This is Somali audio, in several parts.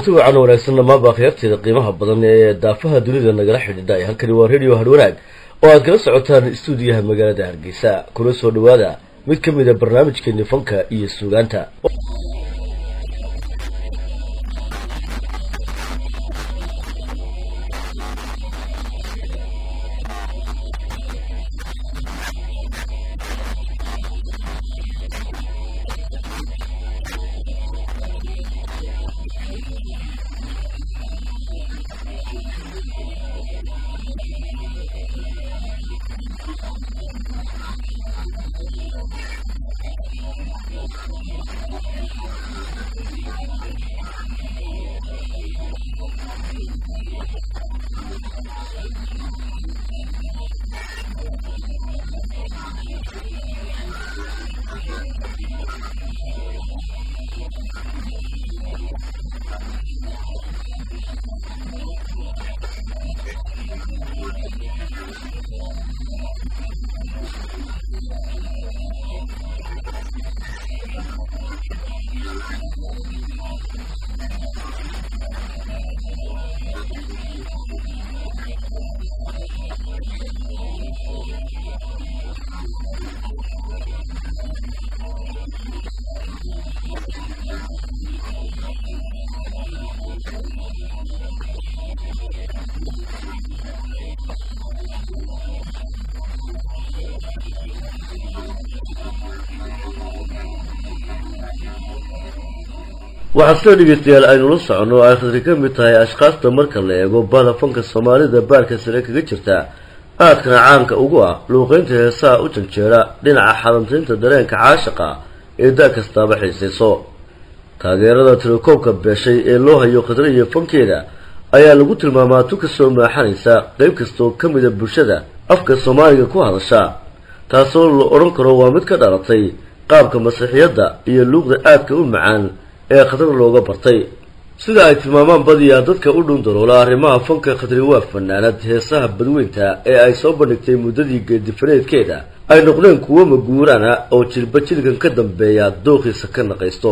kulanti wacan wanaagsan dhammaanba akhyaarteeda qiimaha badan ee daafaha dunida nagala xidhiidha halkani waa radio harwanaag oo aad kala socotaan istuudiyaha magaalada hargeysa kuna soo dhawaada mid ka mid a barnaamijkeeni fanka iyo suugaanta waxaa sida dhegeystayaal aynu la soconno oo ay khadri ka mid tahay ashkaasta marka la eego bada fanka soomaalida baarka sare kaga jirta aadkana caanka ugu ah luuqeynta heesaha u janjeera dhinaca xadantaynta dareenka caashaqa ee da kastaaba xiisayso taageerada tilakoobka beeshay ee loo hayo khadre iyo fankeeda ayaa lagu tilmaamaa tu kasoo maaxanaysa qeyb kastoo ka mida bulshada afka soomaaliga ku hadasha taasoo la odhan karo waa mid ka dhalatay qaabka masiixiyadda iyo luuqda aadka u macaan ee khadar looga bartay sida ay tilmaamaan badiyaa dadka u dhundaloola arrimaha fanka khadri waa fanaanad heesaha badweynta ee ay soo bandhigtay muddadii geedifaneedkeeda ay noqdeen kuwo maguuraan ah oo jilba jilkan ka dambeeya dooqiisa ka naqaysto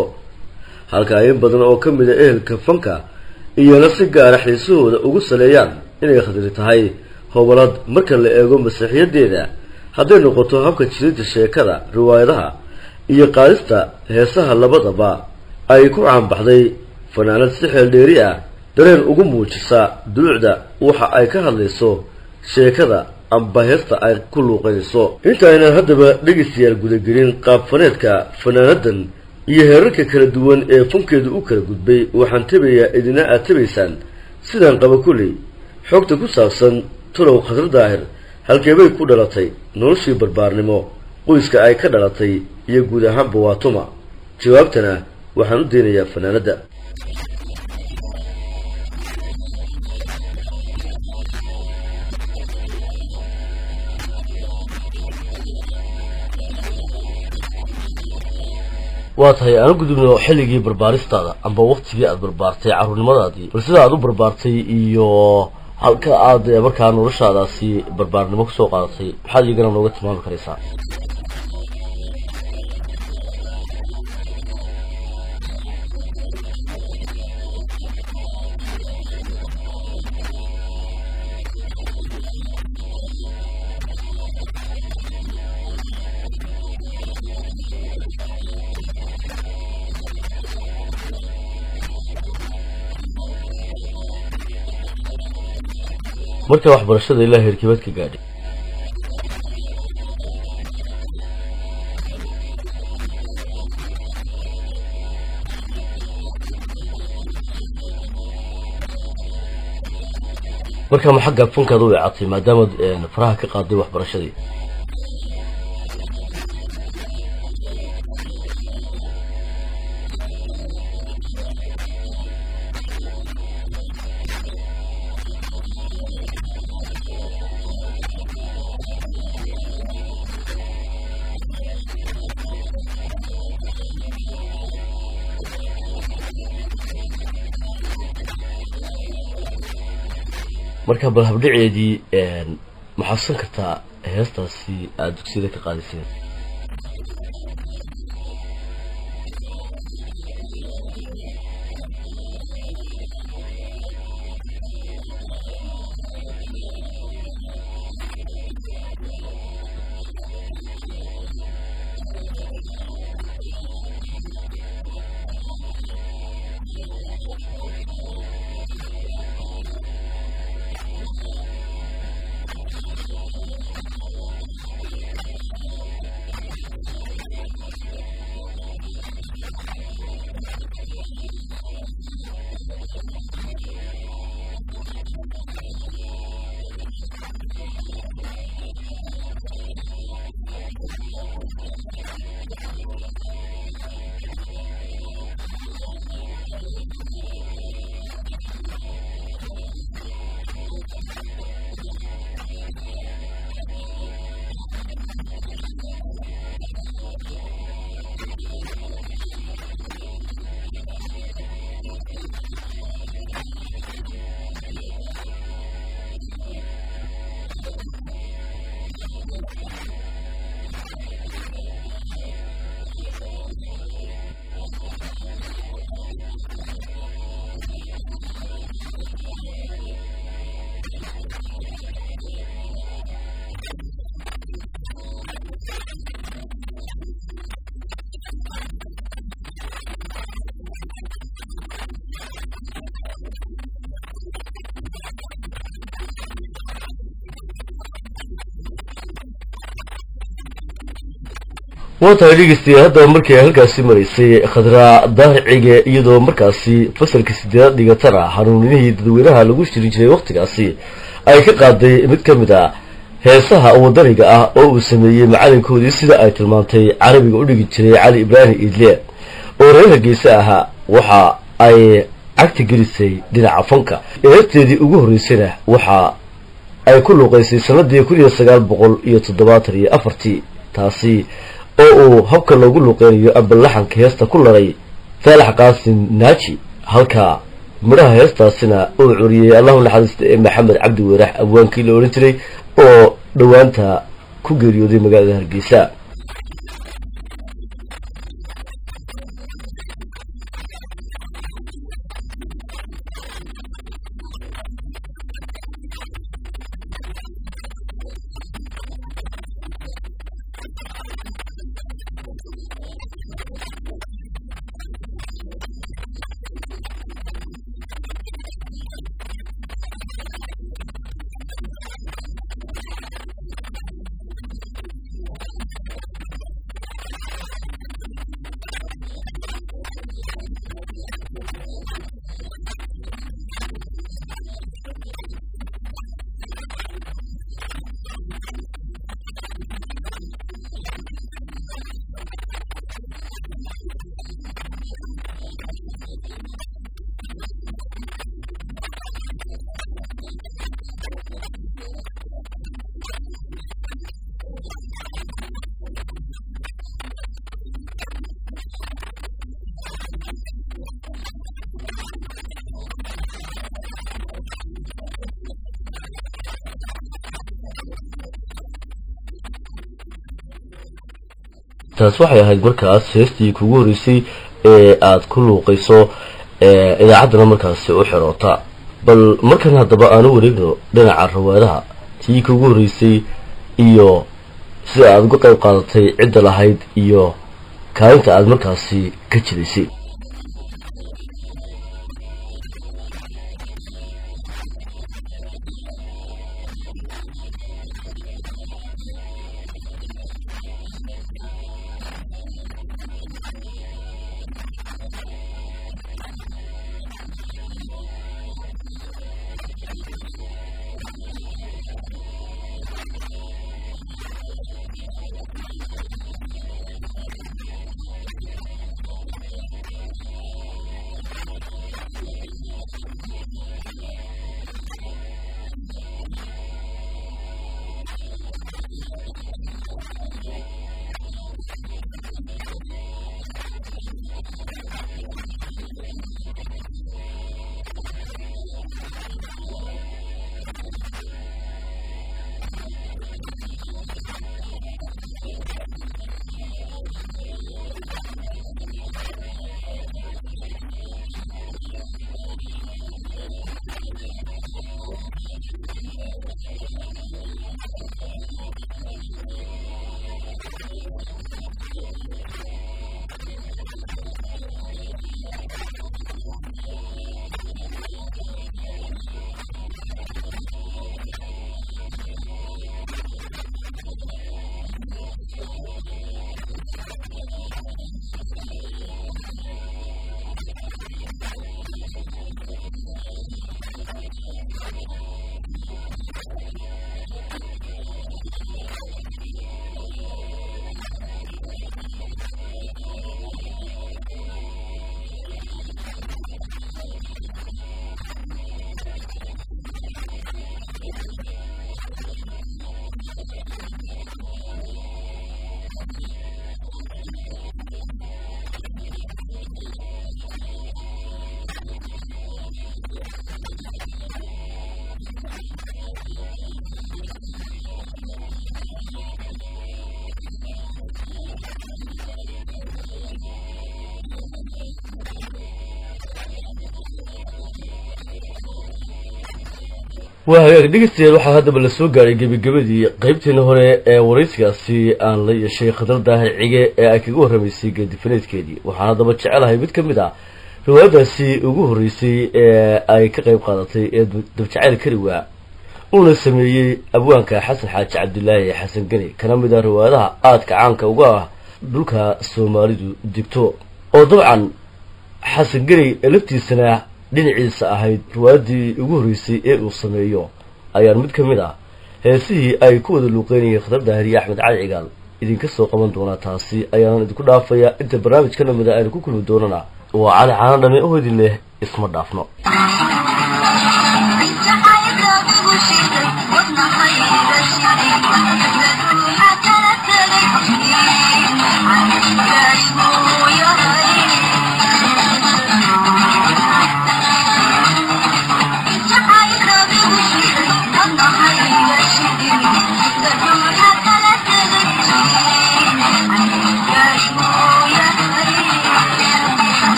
halka in badan oo ka mid a ehelka fanka iyana si gaara xiisahooda ugu saleeyaan inay khadri tahay hobalad marka la eego masiixiyadeeda hadday noqoto habka jirinta sheekada riwaayadaha iyo qaadista heesaha labadaba ay ku caanbaxday fanaanad si xeel dheeri ah dareen ugu muujisa duluucda waxa ay ka hadlayso sheekada amba heesta ay ku luuqanayso intaaynan haddaba dhegaystayaal gudagelin qaabfaneedka fanaanadan iyo heerarka kala duwan ee fankeedu u kala gudbay waxaan tabayaa idina aad tabaysaan sidaan qaba kulley xogta ku saabsan tulow khadra daahir halkeebay ku dhalatay noloshii barbaarnimo qoyska ay ka dhalatay iyo guud ahaanba waa tuma jawaabtana waxaan u daynayaa fanaanadda waa tahay aan u gudubno xilligii barbaaristaada amba waktigii aada barbaartay carruurnimadaadii bal sida aada u barbaartay iyo halka aad markaa noloshaadaasi barbaarnimo kusoo qaadatay maxaad iyagana nooga tilmaami karaysaa marka waxbarashada ilaa heerkibaad ka gaadhay marka ma xagga fankaad u weecatay maadaamaad faraha ka qaaday waxbarashadii marka bal habdhaceedii ma xasuusan kartaa heestaasi aada dugsiyada ka qaadiseen waa tahay dhegeystayaal haddaba markii ay halkaasi maraysay khadraa daahicige iyadoo markaasi fasalka sideedaad dhigatana hanuuninihii dadweynaha lagu shirin jiray wakhtigaasi ay ka qaaday mid ka mid a heesaha wadaniga ah oo uu sameeyey macalinkoodii sida ay tilmaantay carabiga u dhigi jiray cali ibraahim iidle oo reer hargeysa ahaa waxa ay cagta gelisay dhinaca fanka eerteedii ugu horreysayna waxa ay ku luuqaysay sanadii kun iyo sagaal boqol iyo toddobaatan iyo afartii taasi oo uu habka loogu luuqeynayo ambalaxanka heesta ku laray saalax qaasim naaji halka midhaha heestaasina uu curiyey allahu naxariista ee maxamed cabdi weerax abwaankii la odhan jiray oo dhowaanta ku geeriyooday magaalada hargeysa taas waxay ahayd markaas heestii kugu horreysay ee aada ku luuqayso idaacaddana markaasi u xiroota bal markan haddaba aanu wareegno dhinaca rawaadaha tii kugu horreysay iyo sida aada uga qayb qaadatay cidda lahayd iyo kaalinta aada markaasi ka jidaysay waa hagaag dhegeystayaal waxaa haddaba la soo gaaray gebagabadii qeybteena hore ee waraysigaasi aan la yeeshay khadar daahir cige ee ay kaga warramaysay geedifaneedkeedii waxaan haddaba jecelahay mid ka mid ah riwaayadaasi ugu horreysay ee ay ka qayb qaadatay ee dabjacayl kariwaa uuna sameeyey abwaanka xasan xaaji cabdilaahi xasan geni kana mid ah riwaayadaha aadka caanka uga ah dhulka soomaalidu degto oo dabcan xasan gerey ee laftiisana dhinaciisa ahayd ruwaadii ugu horreysay ee uu sameeyo ayaan mid ka mid ah heesihii ay ku wada luuqeynayeen khatar daahiriye axmed cali cigaal idinka soo qaban doonaa taasi ayaanan idinku dhaafayaa inta barnaamijka namida aynu ku kulmi doonana waa cali caana dhame oo idin leh isma dhaafno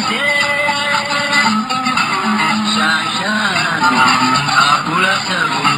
Shine, shine,